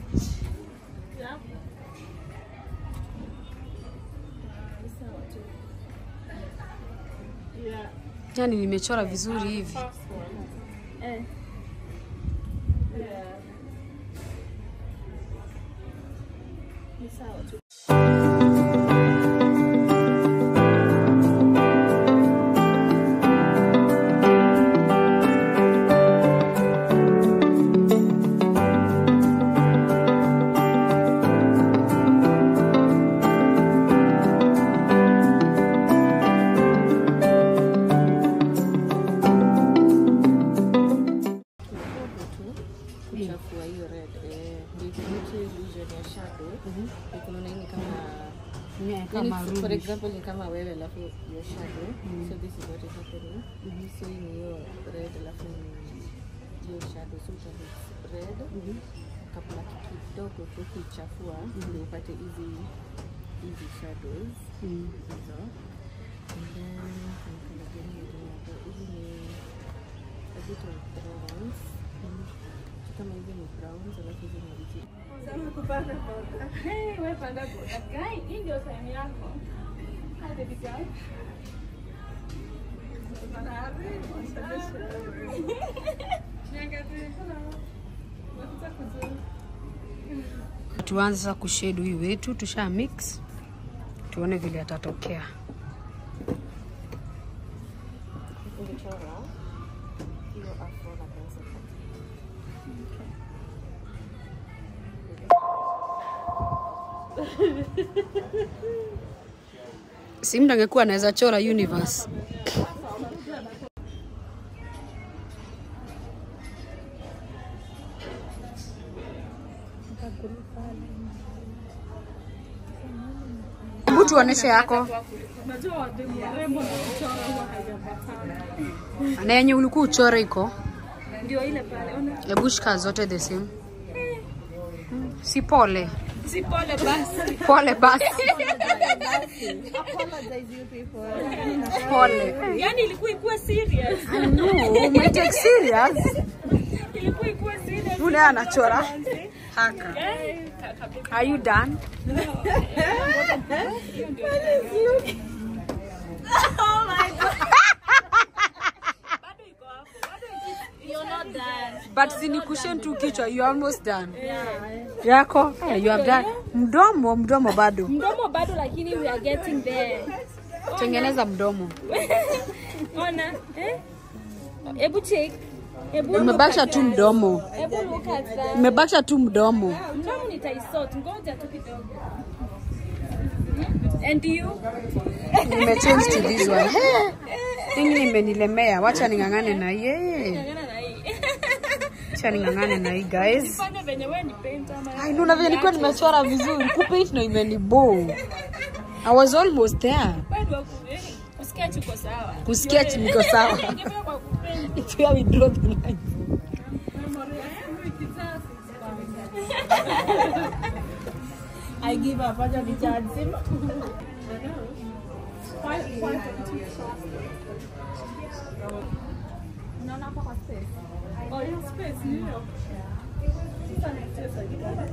Yeah. Yeah. Yani nimechora vizuri hivi. First one. Eh. Yeah. Ni sawa tu. kidogo tu kuchafua hiyo red eh, ndio ikilete illusion ya shadow ikunaona hii ni kama Yeah, yani kama for ruby. example ni kama wewe alafu your shadow so this is what is happening so hii ni hiyo red alafu ni hiyo shadow so uta mix red kabla kidogo tu kuichafua ndio upate hizi hizi shadows Mm. hizo and then kuna colour gani nyingine hapo hizi ni a bit of browns kama hizi ni browns alafu hizi ni hizi Hey, wewe panda boda. Guy, hii ndio time yako. Hi baby girl. Tuanze sasa kushade huyu wetu, tusha mix, tuone vile atatokea. ungechora hiyo afro na pencil Si mtu angekuwa anaweza chora universe. Hebu tuoneshe yako Unajua wademu warembo na kuchora huwa haijapatana. na yenye ulikuwa uchore iko. Ndio ile pale. Ona. Hebu shika zote the same. Si pole Si pole basi. pole basi, pole. Yaani ilikuwa ikuwe serious. No, umetake serious. Ilikuwa ikuwe serious. Yule anachora haka. Eh, ka- kabisa. Are you done? Bado iko hapo. Bado iko- You're not done. But sinikushen tu kichwa, you almost done. Yako? Eh, you have done. Mdomo, mdomo bado. Mdomo bado lakini we are getting there. Tengeneza mdomo. Ona, eh? Hebu check. Hebu Umebakisha tu mdomo. Hebu look at that. Umebakisha tu mdomo. Mdomo nitaisort. Ngoja tu kidogo. And you? Nimechange to this one. Hey, Hii imenilemea. Wacha ning'ang'ane na yeye. Ngana na hii. Wacha ning'ang'ane na hii guys. Fanya venye wewe ni painter ama. Ai, nuna vile nilikuwa nimechora vizuri. Kupaint ndo imenibo. I was almost there. Bado ku- eh, kusketch uko sawa. Kusketch niko sawa. Ingefika kwa kupaint. It's where we draw the line. I give up. Acha ni charge simu. Unaona hapa kwa space? Oh, hiyo space ni hiyo. Sasa nicheza kidogo.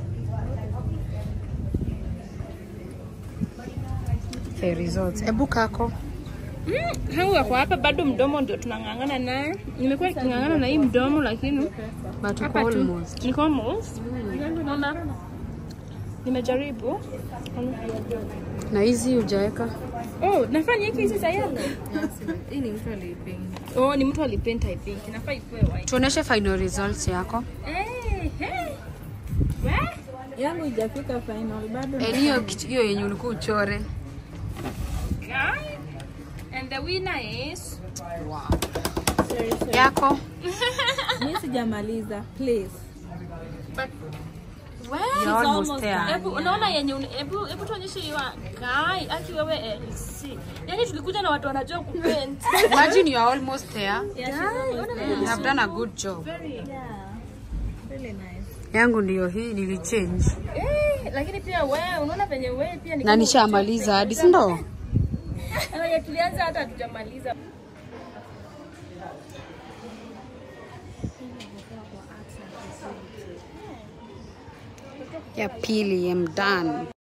The results. Ebu kako. Mm, hau wako hapa bado mdomo ndio tunang'ang'ana naye. Nimekuwa niking'ang'ana na hii mdomo lakini But uko hapa tu almost. niko almost. Unaona? Nimejaribu. Na hizi hujaweka? Oh, nafaa niweke hizi za yellow. Hii ni mtu aliipenda. Oh, ni mtu alipenta I think. Nafaa ikuwe white. Tuoneshe final results yako. Eh, hey. We? Yangu ijafika final bado. Eh, hiyo kitu- hiyo yenye ulikuwa uchore. Guy. And the winner is Yako? Mimi sijamaliza. Please. but You're almost there. Hebu unaona yenye uni- hebu hebu tuonyeshe hiyo guy aki wewe LC. Yaani tulikuja na watu wanajua kupaint. Imagine you are almost there. Guy, ona You have done a good job. very. Really nice. Yangu ndio hii nilichange. Eh, lakini pia wewe unaona venye wewe pia ni Na nishamaliza hadi, si ndo? Wenye tulianza hata hatujamaliza. ya pili I'm done